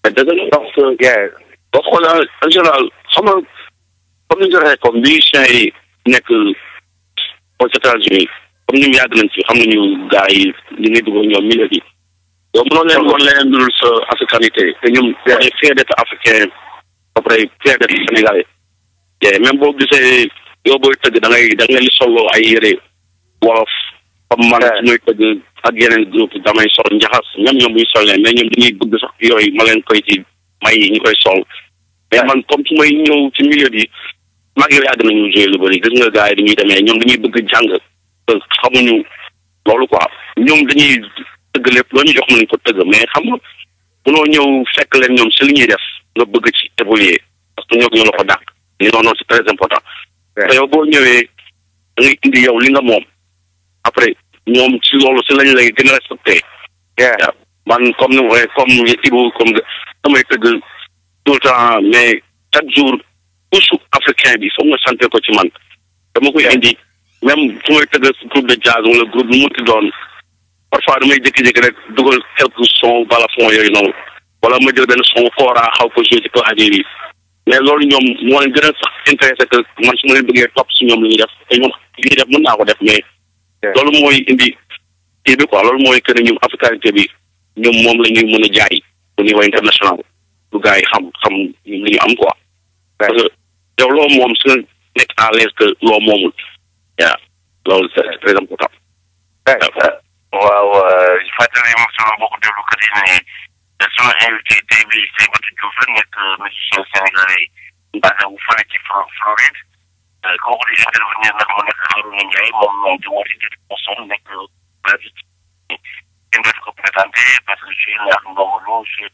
mais dëgg la parce que yeah boo xoolee en général xam nga comme ni nga ko waxee comme musiciens yi nekk aux États-Unis comme ni mu yàgg nañ ci xam nañu gars yi li ngay dugg ak ñoom milieu bi yow mënoo leen woon leneen dul sa africanité te ñoom on est fier d'être africain après fier d'être sénégalais te même boo gisee yow booy tëgg da ngay da ngay solo ay yére wolof comme man su may tëgg ak yeneen groupe damay sol njaxas même ñoom bu ñu sol leen mais ñoom dañuy bëgg sax yooyu ma leen koy ci may ñu koy sol mais man comme su may ñëw ci milieu bi mag yow yàgg nañu joué lu bëri gis nga gars yi dañuy demee ñoom dañuy bëgg jàng te xamuñu loolu quoi ñoom dañuy tëgg lépp loo ñu jox nañ ko tëgg mais xam nga munoo ñëw fekk leen ñoom si li ñuy def nga bëgg ci évoluer parce que ñoo ñoo la ko dàq li noonu noonu c'est très important te yow boo ñëwee da ngay indi yow li nga moom après ñoom si loolu si lañ lay gën a respecté yeah waaw man comme ni ma waxee comme Ibou comme damay tëgg tout le temps mais chaque jour couche africain bi foog nga santé ko ci man dama koy indi même su may tëgg groupe de jazz wala groupe lu mu ti doon parfois damay jékki-jékki rek dugal quelques sons balafon yooyu noonu wala ma jël benn son kora xaw ko joué ci clavier bi mais loolu ñoom moo leen gën a sax intéressé que man su ma leen bëggee topp si ñoom li ñuy def te ñoom li ñuy def mën naa ko def mais loolu mooy indi kii bi quoi loolu mooy que ne ñoom africanité bi ñoom moom la ñuy mën a jaay au niveau international lu gars yi xam xam li ñu am quoi parce que yow loo moom su nga nekk à l'aise que loo moomul waaw loolu c'est très important waaw fàttali ma sama mbokku déglukat yi ne sunu invité tey bi Seybatou Diouf la nekk musicien sénégalais basé wu fële ci Flo- Floride kooku di intervenir nag mu nekk Harouna Ndiaye moom moom di woote ci Boston nekk basé ci kenn dootu ko présenté parce que je ndax ndongolo je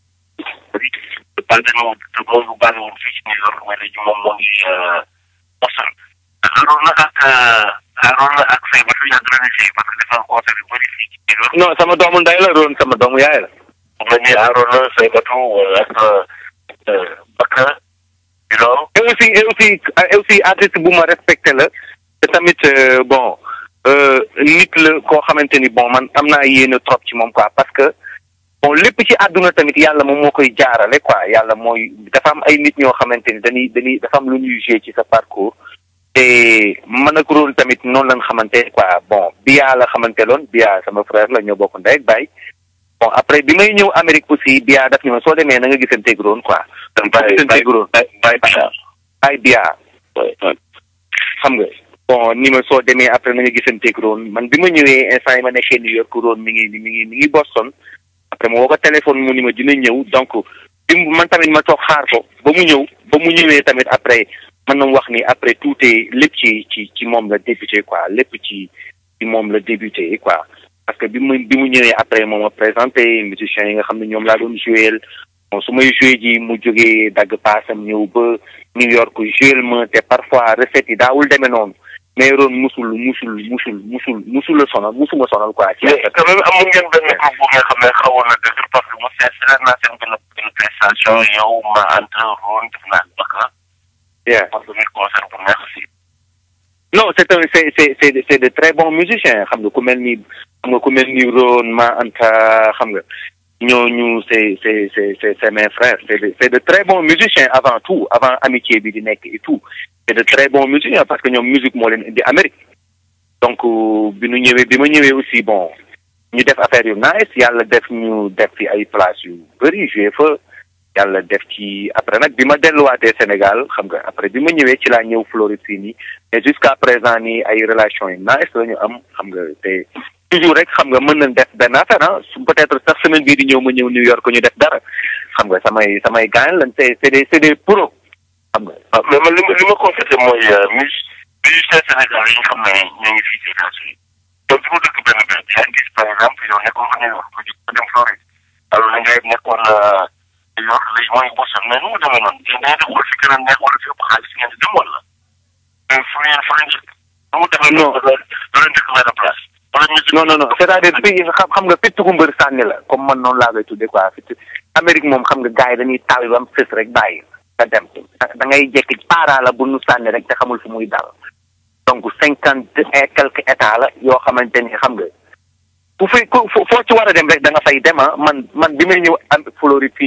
basé moom moom bu basé woon fii ci New York mais léegi moom moo ngi Boston Harouna ak Harouna ak Seybatou yàgg nañu fii parce que dafa am concert yu bëri fii ci New York non sama doomu ndey la doon sama doomu yaay la. moom la ñuy Harouna Seybatou ak Bakka you know et aussi et aussi et aussi artiste bu ma respecté la te tamit euh, bon euh, nit la koo xamante ni bon man am naa yéene trop ci moom quoi parce que bon lépp ci àdduna tamit yàlla moom moo koy jaarale quoi yàlla mooy dafa am ay nit ñoo xamante ni dañuy dañuy dafa am lu ñuy joué ci sa parcours te man ak rôle tamit noonu lañ xamante quoi bon Bia la xamante loon Bia sama frère la ñoo bokk ndey ak baay bon après bi may ñëw Amérique aussi Bia daf ni ma soo demee na nga gisanteeg Ron quoi. gisanteeg Ron Baye Bachar ay Bia xam nga bon ni ma soo demee après na nga gisanteeg Ron man bi ma ñëwee instant yi ma nekkee New York Ron mi ngi mi ngi mi ngi Boston après ma woo ko téléphone mu ni ma dina ñëw donc bi mu- man tamit ma toog xaar ko ba mu ñëw ba mu ñëwee tamit après man na wax ni après tout est lépp ci ci ci moom la débuté quoi lépp ci ci moom la débuté quoi parce que bi mu bi mu ñëwee après moom ma présenté musiciens yi nga xam ne ñoom laa doon joué bon su may joué ji mu jógee dagg paasam ñëw ba New York joué ma te parfois recette yi daawul demee noonu mais Ron musul musul musul musul musul la sonal musuma sonal quoi. ci mais quand même amoon ngeen benn groupe bu nga xam ne xawoon na dëgër parce que mu seet seet naa seen benn benn prestation yow ma entre Ron def naa Bakka Yeah. parce que muy concert bu neex aussi non c'est un c'est c'est c'est c'est de très bons musiciens xam nga ku mel ni xam nga ku mel ni Ron Ma Anta xam nga ñooñu c'est c'est c'est c'est c'est mes frères c'est de c'est de très bons musiciens avant tout avant amitié bi di nekk et tout c'est de très bons musiciens parce que ñoom musique moo leen indi Amérique donc euh, bi ñu ñëwee bi ma ñëwee aussi bon ñu def affaire yu nice yàlla def ñu def fi ay place yu bëri joué fa yàlla def ci après nag bi ma delluwaatee Sénégal xam nga après bi ma ñëwee ci laa ñëw Floride fii nii mais jusqu'à présent nii ay relations yu nice la ñu am xam nga te toujours rek xam nga mën nañ def benn affaire ah su peut-être sax semaine bii di ñëw ma ñëw New York ñu def dara xam nga samay samay gaañ lañ c'est c'est des c'est des pros xam nga. ah mais man li ma li ma constaté mooy mus musicien Sénégal yi nga xam ne ñoo ngi fii ci États-Unis donc fi mu dëkk benn benn yaa ngi gis par exemple yow nekkoon nga New York nga jóg dem Floride alors na ngay nekkoon New York léegi mooy Boston mais nu mu demee noonu yéen da ngeen di xool fi gën a neex wala fi ëpp xaalis ngeen di dem wala mais fu ngeen fu ngeen dëkk nu mu demee noonu da leen dëkk benn place wala musique non non non c'est-à-dire fii xam xam nga fitt ku mbër sànni la comme man noonu laa koy tuddee quoi fitt Amérique moom xam nga gars yi dañuy taal ba mu fës rek bàyyi nga dem da ngay jekki para la bu nu sànni rek te xamul fu muy dal donc cinquante et quelques états la yoo xamante ni xam nga fu fi ku foo ci war a dem rek da nga fay dem ah man man bi may ñëw am Floride fii nii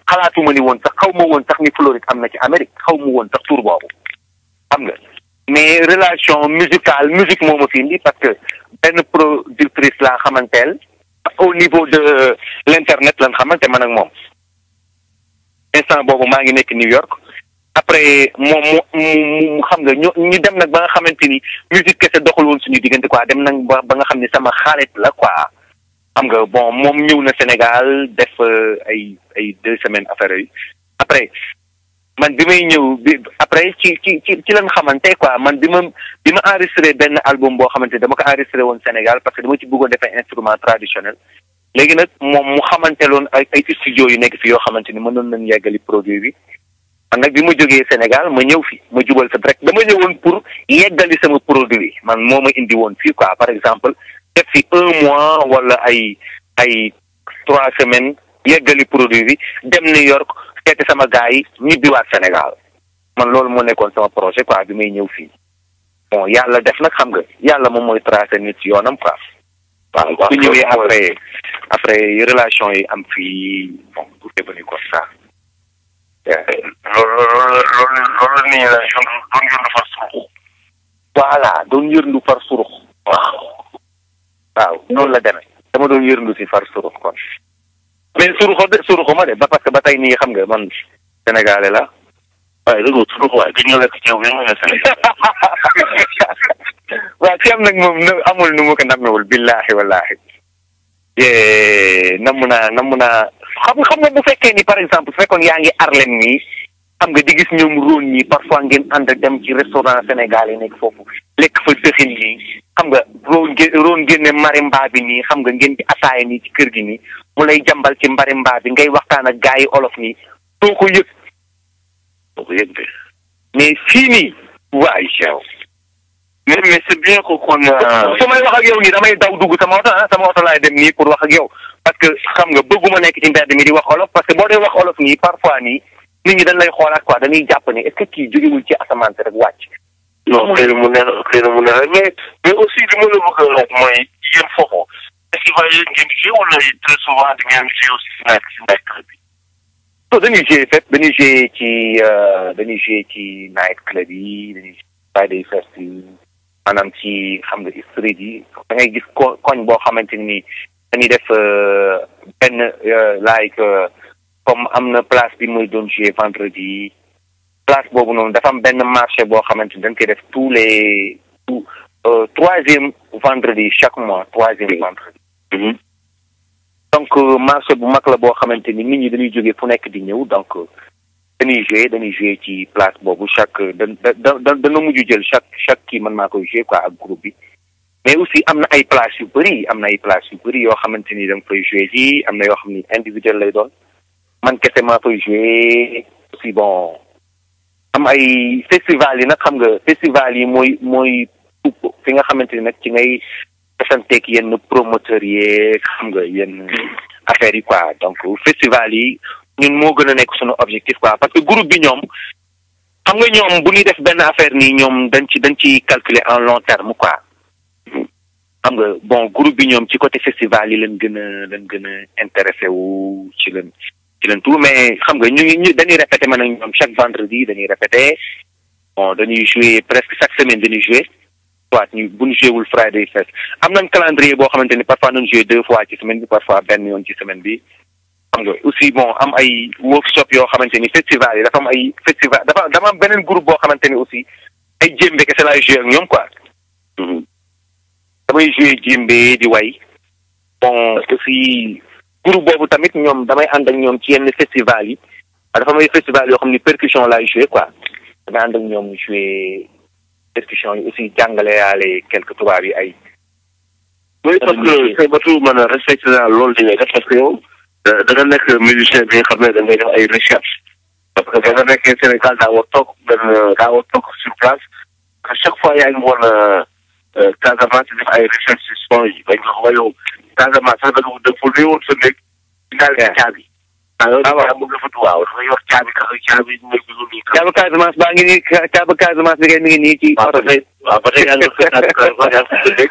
xalaatuma ni woon sax xaw ma woon sax ni Floride am na ci Amérique xaw ma woon sax tur boobu xam nga mais relation musicale musique moo ma fi indi parce que benn productrice laa xamanteel au niveau de l'internet lan xamante man ak moom instant boobu maa ngi nekk New York après moom mu mu xam nga ñu ñu dem nag ba nga xamante ni musique kese doxul woon suñu diggante quoi dem nag ba ba nga xam ne sama xarit la quoi xam nga bon moom ñëw na Sénégal def ay ay deux semaines affaire yi après man bi may ñëw bi après ci ci ci ci lañ xamante quoi man bi ma bi ma enregistré benn album boo xamante dama ko enregistré woon Sénégal parce que dama ci bëggoon defee instrument traditionnel léegi nag moom mu xamante loon ay ay studio yu nekk fi yoo xamante ni mënoon nañ yeggali produit bi man nag bi ma jógee Sénégal ma ñëw fi ma jubal sa rek dama ñëwoon pour yeggali sama produit man moo ma indi woon fii quoi par exemple def fi un mois wala ay ay trois semaines yeggali produit bi dem New York seeti sama gars yi ñibbiwaat Sénégal man loolu moo nekkoon sama projet quoi bi may ñëw fii bon yàlla def nag xam nga yàlla moom mooy tracé nit ci yoonam quoi waaw bu ñëwee après après relation yi am fii bon tout est venu comme ça loolu loolu loolu loolu nii la yëndu doon yëndu far surux voilà doon yërndu far surux waaw waaw noonu la demee dama doon yërndu si far surux kon mais suruxo de suruxo ma de ba parce que ba tey nii xam nga man sénégalais la waaye dëgg surux waaye gëj nga lekk ceeb bi nga Sénégal waaw ceeb nag moom nu amul nu mu ko nammewul billahi wallahi namm naa namm naa xam xam nga bu fekkee ni par exemple su fekkoon yaa ngi Harlem nii xam nga di gis ñoom róon ñi parfois ngeen ànd dem ci restaurant Sénégal yi nekk foofu lekk fa dëxin nii xam nga roon ngeen roon génne marimba bi nii xam nga ngeen di ataaya nii ci kër gi nii mu lay jàmbal ci marimba bi ngay waxtaan ak gars yi olof nii doo ko yëg doo ko yëg de mais fii nii waay yow mais mais c'est bien que kon su may wax ak yow nii damay daw dugg sama oto ah sama oto laay dem nii pour wax ak yow parce que xam nga bëgguma nekk ci mbedd mi di wax olof parce que boo dee wax olof nii parfois nii nit ñi dañ lay xoolaat quoi dañuy jàpp ne est-ce que kii jógewul ci asamaan si rek wàcc. non xëy na mu ne xëy na mu ne mais mais aussi li ma la bëgg a laaj mooy yéen foofu festival yi ngeen di joué wala très souvent di ngeen joué aussi si night si night club bi. non dañuy joué fépp dañuy joué ci dañuy joué ci night club yi dañuy Friday fest yi maanaam ci xam nga street yi da ngay gis ko koñ boo xamante ni dañuy def benn like comme am na place bi muy doon joué vendredi place boobu noonu dafa am benn marché boo xamante ni dañ koy def tous les tout troisième vendredi chaque mois troisième vendredi donc marché bu mag la boo xamante ni nit ñi dañuy jógee fu nekk di ñëw donc dañuy joué dañuy joué ci place boobu chaque da da da dana mujj jël chaque chaque kii man maa koy joué quoi ak groupe bi mais aussi am na ay place yu bëri am na ay place yu bëri yoo xamante ni da nga koy joué ji am na yoo xam ni individuel lay doon man kese maa koy joué aussi bon am ay festival yi nag xam nga festival yi mooy mooy fi nga xamante ni nag ci ngay desanteeg yenn promoteurs yeeg xam nga yenn affaires yi quoi donc festival yi ñun moo gën a nekk suñu objectif quoi parce que groupe bi ñoom xam nga ñoom bu ñuy def benn affaire nii ñoom dañ ci dañ ci calculer en long terme quoi xam nga bon groupe bi ñoom ci côté festival yi leen gën a leen gën a intéressé wu ci leen ci leen tout mais xam nga ñu ngi ñu dañuy répété man ak ñoom chaque vendredi dañuy répété bon dañuy jouer presque chaque semaine dañuy jouer soit ñu bu ñu joué wul Friday Fest am nañ calendrier boo xamante ni parfois nañ joué deux fois ci semaine bi parfois benn yoon ci semaine bi xam nga aussi bon am ay workshop yoo xamante ni festival yi dafa am ay festival dafa dama am beneen groupe boo xamante ni aussi ay jémbe kese laay joué ak ñoom quoi damay joué jémbe di way bon aussi groupe boobu tamit ñoom damay ànd ak ñoom ci yenn festival yi dafa am ay festival yoo xam ni percussion laay joué quoi damay ànd ak ñoom joué percussion yi aussi jàngale yaale quelques tubaab yi ay. oui parce que say batu man respecté naa loolu li ngay def parce que yow da nga nekk musicien bi nga xam ne da ngay def ay recherche parce que ba nga nekkee Sénégal daa war toog benn daa war toog sur place à chaque fois yaa ngi woon Casamance def ay recherche si son yi bañ ko wax yow Casamance sax da nga da fa woon sa néeg daal di caabi. ah waaw moom dafa waaw dafa yor caabi ka caabi mooy bi nii. caabi Casamance baa ngi nii caabi Casamance bi kay mi ngi nii ci. waaw ba tey waaw ba tey yaa ngi ko caabi Casamance yaa ngi ko dégg.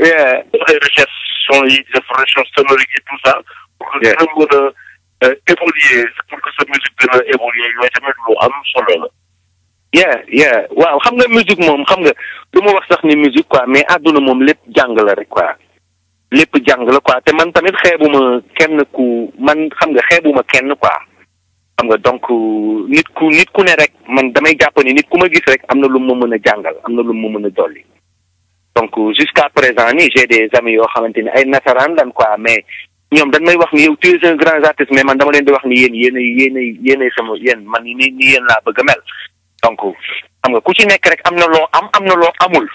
def ay recherche son yi def recherche sonorique et tout ça. pour que dina mën a évoluer pour que sa musique gën a évoluer yooyu tamit lu am solo la. yeah yeah waaw xam nga musique moom xam nga du ma wax sax ni musique quoi mais àdduna moom lépp jàng la rek quoi lépp jàng la quoi te man tamit xeebuma kenn ku man xam nga xeebuma kenn quoi xam nga donc nit ku nit ku ne rek man damay jàpp ni nit ku ma gis rek am na lu ma mën a jàngal am na lu ma mën a dolli donc jusqu'à présent nii j'ai des amis yoo xamante ni ay nasaraan lan quoi mais ñoom dañ may wax ni yow tu es un grand artiste mais man dama leen di wax ni yéen yéen yéen yéen sama yéen man ni ni yéen laa bëgg a mel donc xam nga ku ci nekk rek am na loo am am na loo amul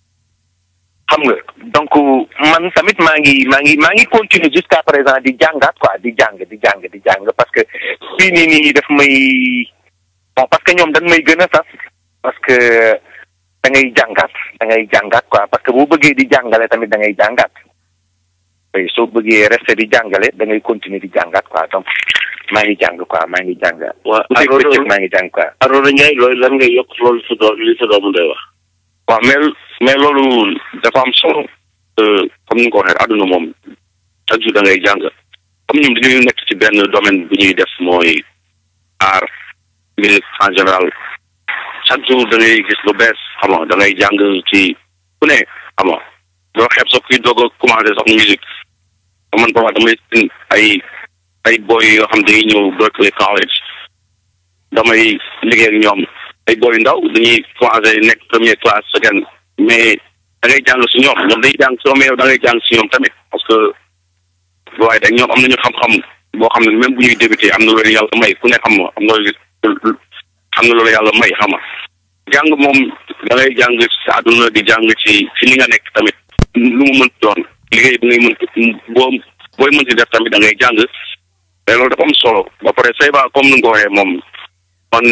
xam nga donc man tamit maa ngi maa ngi maa ngi continuer jusqu'à présent di jàngaat quoi di jàng di jàng di jàng parce que fii nii nii daf may bon parce que ñoom dañ may gën a sas parce que da ngay jàngaat da ngay jàngaat quoi parce que boo bëggee di jàngale tamit da ngay jàngaat oui soo bëggee rester di jàngale da ngay continuer di jàngaat quoi donc maa ngi jàng quoi maa ngi jàng. waa bu dee bëccëg maa ngi jàng quoi. Arona Ndiaye loolu lan ngay yokk loolu sa doom li sa doomu day wax. waaw mais mais loolu dafa am solo comme ni nga ko waxee àdduna moom chaque jour da ngay jàng comme ñun dañuy nekk ci benn domaine bu ñuy def mooy art musique en général chaque jour da ngay gis lu bees xam nga da ngay jàng ci ku ne xam nga doo xeeb sax kuy doog a commencé sax musique man parfois damay ay ay boy yoo xam dañuy ñëw Berkeley College damay liggéey ak ñoom ay boy yu ndaw dañuy commencé nekk première classe seconde mais da ngay jàng si ñoom ñoom dañuy jàng soo mais yow da ngay jàng si ñoom tamit parce que waaye da ñoom am nañu xam-xam boo xam ne même bu ñuy débuté am na loolu yàlla may ku ne xam nga am na xam na loolu yàlla may xam nga jàng moom da ngay jàng sa àdduna di jàng ci ci li nga nekk tamit lu mu mën doon liggéey bi ngay mën boo booy mën ci def tamit da ngay jàng mais loolu dafa am solo ba pare Seyba comme ni nga ko waxee moom man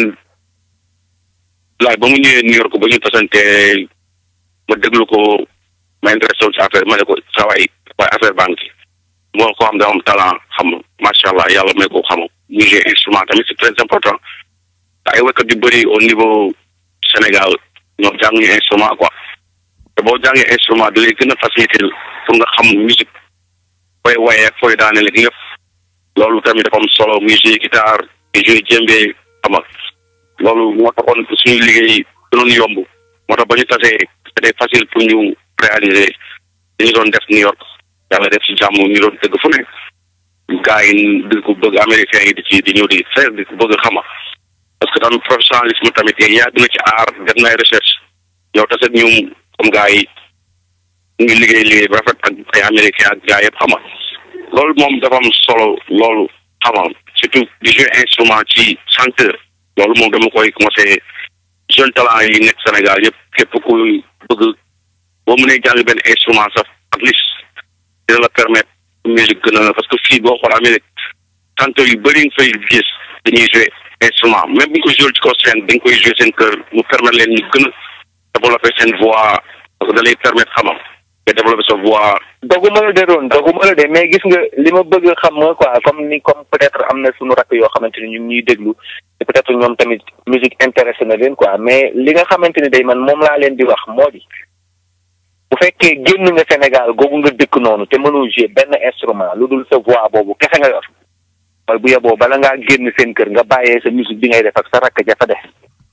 laaj ba mu ñëwee New York ba ñu tasante ma déglu ko ma intéressé wu ci affaire ma ne ko saa waay waaye affaire banque moo ko xam dafa am talent xam macha allah yàlla may ko xam muy jouer instrument tamit c'est très important te ay waykat yu bëri au niveau Sénégal ñoom jànguñu instrument quoi te boo jàngee instrument da lay gën a faciliter pour nga xam musique fooy waye ak fooy daaneel ak yëpp loolu tamit dafa am solo muy jouer guitare di jouer djembé xam nga loolu moo taxoon suñu liggéey gënoon yomb moo tax ba ñu tasee c'était facile pour ñu réaliser li ñu doon def New York yàlla def ci jàmm ñu doon dëgg fu ne gars yi di ko bëgg américains yi di ci di ñëw di faire di ko bëgg xama parce que tamit professionnalisme tamit yàgg na ci aar def na ay recherche yow taset ñu comme gars yi ñu ngi liggéey liggéey bu rafet ak ay américains ak gars yëpp xama loolu moom dafa am solo loolu xama surtout di jouer instrument ci chanteur loolu moom dama koy commencé jeune talent yi nekk Sénégal yëpp képp kuy bëgg boo mënee jàng benn instrument sax at least dina la permettre musique gën a parce que fii boo xool Amérique chanteur yu bëri nga fay gis dañuy jouer instrument même bu ñu ko joué ci kaw scène dañ koy jouer seen kër mu permettre leen ñu gën a développer seen voix parce que da lay permettre xamam nga développer sa voix doguma la de doon doguma la de mais gis nga li ma bëgg xam nga quoi comme ni comme peut-être am na suñu rakk yoo xamante ni ñu ngi ñuy déglu te peut-être ñoom tamit musique intéressé na leen quoi mais li nga xamante ni day man moom laa leen di wax moo di bu fekkee génn nga Sénégal googu nga dëkk noonu te mënoo jouer benn instrument lu dul sa voix boobu kese nga yor mooy bu yeboo bala ngaa génn seen kër nga bàyyee sa musique bi ngay def ak sa rakk ja fa def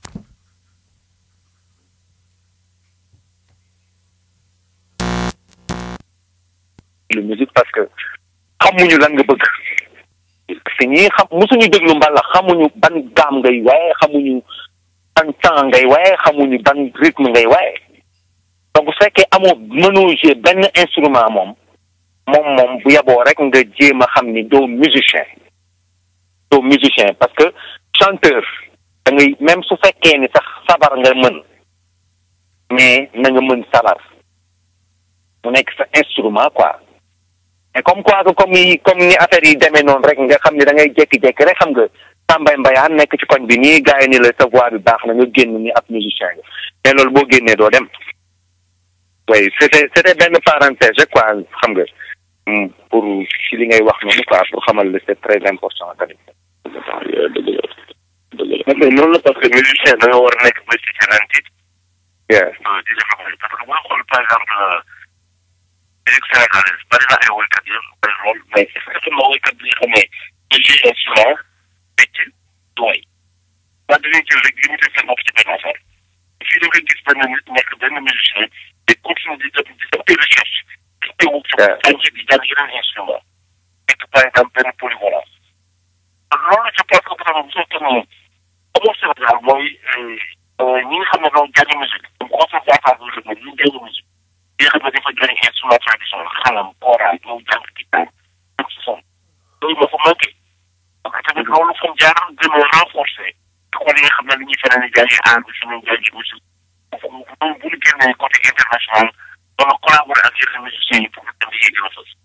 lu musique parce que xamuñu lan nga bëgg parce que ñii xam musuñu déglu mbalax xamuñu ban gaam ngay waaye xamuñu ban temps ngay waaye xamuñu ban rythme ngay waaye donc bu fekkee amoo mënoo jouer benn instrument moom moom moom bu yaboo rek nga jéem a xam ni doo musicien doo musicien parce que chanteur da ngay même su fekkee ni sax sabar nga mën mais na nga mën sabar mu nekk sa instrument quoi mais comme quoi que comme yi comme ni affaire yi demee noonu rek nga xam ni da ngay jékki-jékki rek xam nga tàmbay mbayaan nekk ci koñ bi nii gars yi ni la sa voix bi baax na nga génn ni ab musicien nga mais loolu boo génnee doo dem oui c'était c'était benn parenthèse rek quoi xam nga pour ci li ngay wax noonu quoi pour xamal la c'est très important tamit. dëgg la dëgg la mais noonu la parce que musicien da nga war a nekk musicien antique yeah di def parce que boo xool par exemple musique sénégalaise bari na ay woykat yi bari lool mais est-ce que sama woykat bi nga xam ne dañ ciy instrument dañuy jël rek limité seen bopp ci benn affaire fii da nga gis benn nit nekk benn musicien di continuer di def di def des recherches di teewu ci jàng di jàng yeneen instrument nekk par exemple benn polyvalence loolu je pense que vraiment bu fekkee ne amoo Sénégal mooy ñi nga xam ne doon jàng musique comme conservatoire bi nga xam ne ñu jàng musique ñi nga xam ne dafa jàng instrument traditionnel xalam kora ñëw jàng guitare ak si son loolu moo fa manqué parce que tamit loolu fu mu jaar gën a renforcer école yi nga xam ne li ñuy feneen di jàngi art bi fi ñuy jàngi musique bu bu ñu génnee côté international doon collaborer ak yeneen musiciens yi pour que dem yi gën a fës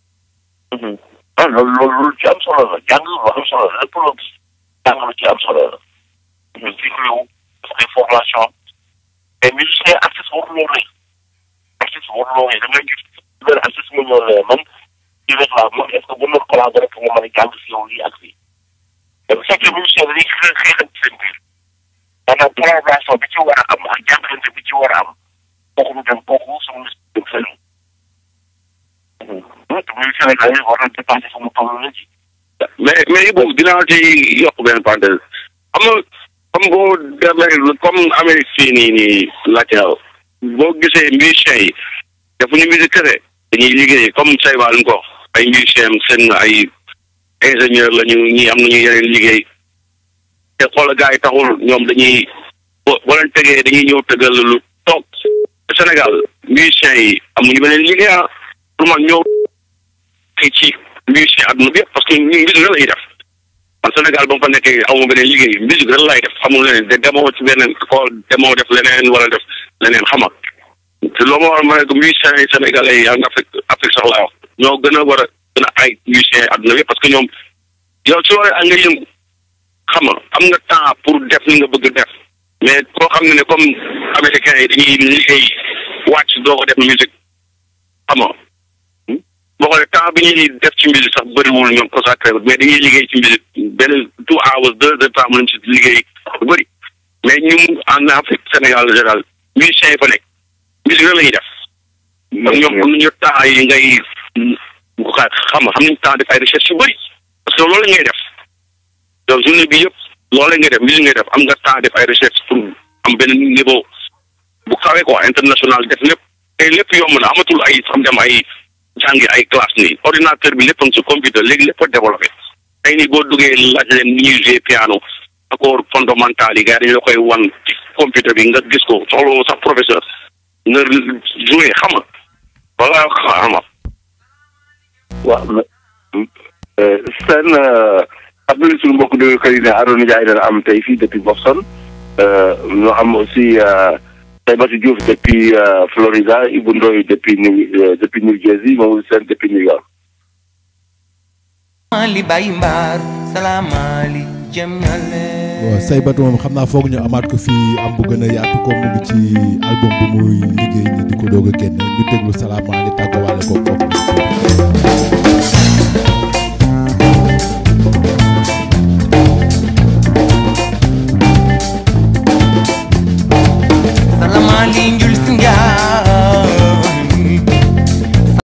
ah loolu loolu loolu ci am solo la jàng lu am solo la lépp loo gis jàng lu ci am solo la ñu cycle wu ay formation mais musicien artiste waruloo rëy artiste waruloo rëy da ngay gis benn artiste mu ñëw la man ci rek laa man est ce que bu ñu collaborer pour nga mën a jàng si yow lii ak lii te bu fekkee musicien dañuy xeex xeexante seen biir maanaam collaboration bi ci war a am ak jàppalante bi ci war a am kooku du dem kooku sama musique dem fenn te muy Sénégal yi war na dépassé fu mu toll la ci mais mais boobu dinaa ci yokk benn parenthèse xam nga comme boo demee comme Amérique fii nii nii laajte boo gisee musiciens yi defuñu musique kese dañuy liggéey comme Seyba lu ko wax ay musiciens seen ay ingénieur la ñu ñii am nañu yeneen liggéey te xoola gars yi taxul ñoom dañuy boo boo leen tegee dañuy ñëw tëggal lu toog Sénégal musiciens yi amuñu beneen liggéey ah pour man ñëw ci musicien àdduna bi yëpp parce que ñu musique rek la ñuy def man Sénégal ba mu fa nekkee amu beneen liggéey musique rek lay def amul leneen de demoo ci beneen école demoo def leneen wala def leneen xama te loo ma war ma ne ko musiciens yi sénégalais yi en Afrique Afrique sax laa wax ñoo gën a war a gën a ay musiciens àdduna bi yëpp parce que ñoom yow su waree ak nga yëngu xam nga am nga temps pour def li nga bëgg def mais koo xam ne ne comme américains yi dañuy liggéey wàcc doo ko def musique xam nga boo xoolee temps bi ñuy def ci musique sax bëriwul ñoom consacré mais dañuy liggéey ci musique benn two hours deux heures temps mu lañ ci liggéey lu bëri mais ñun en Afrique Sénégal général musiciens yi fa nekk musique rek la ñuy def ñoom am nañu temps yi ngay xam nga xam nañu temps def ay recherche yu bëri parce que loolu la ngay def donc journée bi yëpp loolu la ngay def musique ngay def am nga temps def ay recherche pour am benn niveau bu kawe quoi international def lépp te lépp yomb na amatul ay xam dem ay jàngi ay classe nii ordinateur bi lépp a ngi ci computer léegi lépp a développé tey nii boo duggee laaj leen ni ñuy jouer piano accord fondamental yi gars dañu la koy wan ci computer bi nga gis ko soxla sax professeur nga jouer xam nga wala xam nga waaw seen am nañu suñu mbokk déglukat yi ne Arona Ndiaye dana am tey fii depuis Boston ñu am aussi Saybatu Diouf depuis Florida Ibou Ndoye depuis New depuis New Jersey moom seen depuis New York. Ali Baye Mbar salaamali jëm ñale waaw Saybatu moom xam naa foog ñu amaat ko fii am bu gën a yaatu ko mu ngi ci album bu muy liggéey ni di ko doog a génne ñu déglu salaamali tàggawaale ko kooku salaamali njul